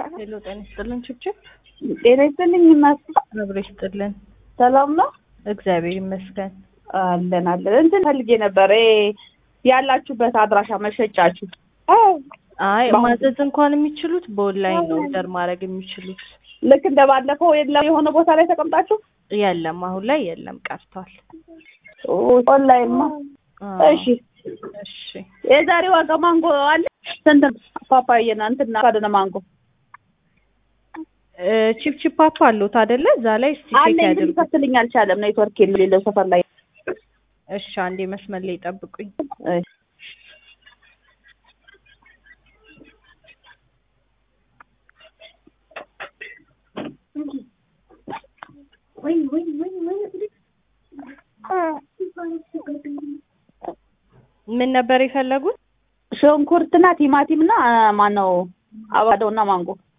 ሄሎ ጤና ይስጥልን ችብችብ ጤና ይስጥልኝ እናት አብሮ ይስጥልን ሰላም ነው እግዚአብሔር ይመስገን አለን አለን እንትን ፈልጌ ነበር ይሄ ያላችሁበት አድራሻ መሸጫችሁ አይ ማዘዝ እንኳን የሚችሉት በኦንላይን ነው ኦርደር ማድረግ የሚችሉት ልክ እንደ ባለፈው የለም የሆነ ቦታ ላይ ተቀምጣችሁ የለም አሁን ላይ የለም ቀርቷል ኦንላይን ማ አዎ። እሺ እሺ የዛሬ ዋጋ ማንጎ አለ ስንት ነው? ፓፓዬና እንትና ካደነ ማንጎ እ ቺፕ ቺፕ አፕ አለዎት አይደለ እዛ ላይ እስቲ ቼክ አለኝ ግን ያድርጉ ሊከፍትልኝ አልቻለም ኔትወርክ የሌለው ሰፈር ላይ እሺ አንዴ መስመር ላይ ጠብቁኝ እሺ። ምን ነበር የፈለጉት ሽንኩርትና ቲማቲምና ማነው አባዶና ማንጎ